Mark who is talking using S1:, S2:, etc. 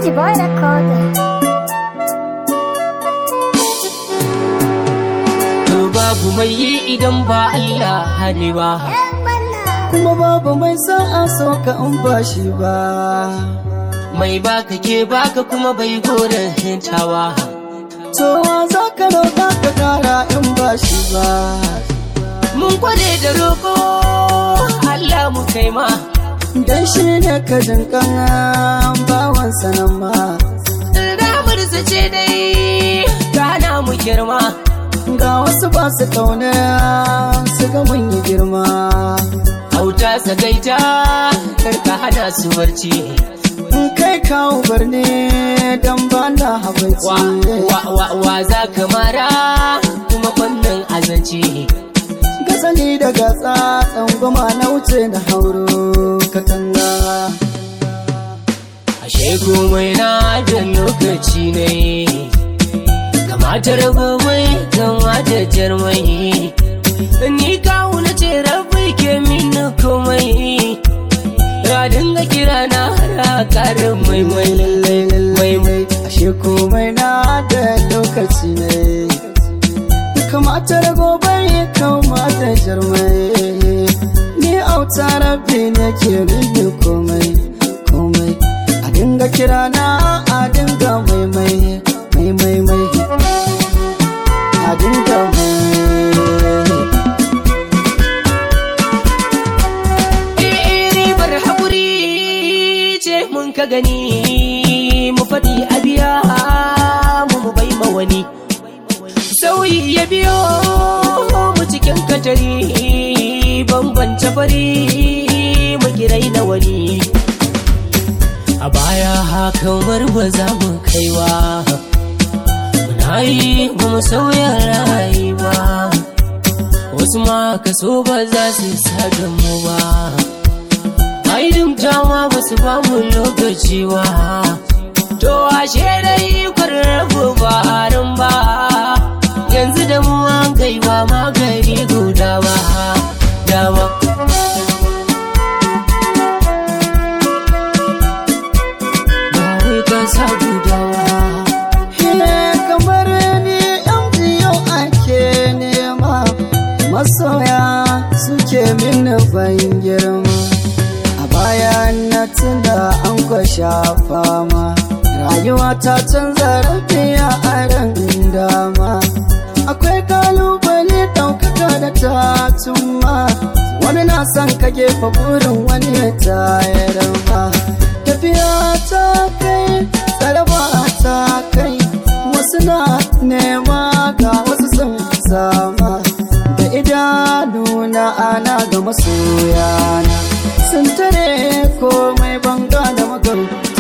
S1: Nasty boy record.
S2: To babu mai yi idan ba Allah hali ba.
S3: kuma babu mai sa'a so ka in ba shi ba
S2: Mai baka ke baka kuma bai goren hintawa.
S3: to wa za ka roƙa ka kara in ba shi ba
S2: Mun kware da roƙo Allah mu kai ma.
S3: dan shi ne ka jinkan bawan sanan ma
S2: Ramar ce dai gana mu girma.
S3: ga wasu ba su kauna su ga mun yi girma
S2: Auta sagaita karka hana su barci.
S3: in kai kawo barne dan ba na
S2: Wa,
S3: habaici
S2: wa, wa, wa za ka mara kuma wannan azanci.
S3: gasali da gatsa tsangwama na wuce na hauro katanga
S2: Ashe komai na da lokaci ne Kamata ragobai kamata jarmai Ni kawo na ce rabai ke min komai Ya dinga kira na hara karin mai mai lallai lallai mai
S3: ashe komai na da lokaci ne kamata da gobe kamata jarmai ni auta rabbi ne ke rinne komai komai a dinga kira na a dinga mai mai mai mai mai a dinga mai
S2: Eh, ribar haƙuri ce mun ka gani mu faɗi a biya mu mu bai ma wani sauyi ya biyo mu cikin katari bambance fari mu kirai na wani a baya hakan ba za mu kaiwa muna yi ba mu sauya rayuwa wasu ma kaso ba za su sada mu ba aidin dama ba su ba mu lokaci ba to ashe dai kwararrabu ba harin ba yanzu da mu an gaiwa magari guda ba dama ba wai kasa gudawa
S3: Hine kamar ni yan biyu ake nema masoya suke mini ban girma a baya na tunda an kwasha fama rayuwa ta canza rafiya a ran dama akwai kalubale ɗaukaka da tatumma wani na son ka gefa burin wani ya tayar ma tafiya ta kai tsaraba ta kai wasu na nema ga wasu sun sama da idanuna ana ga masoyana sun tare komai banga da magaru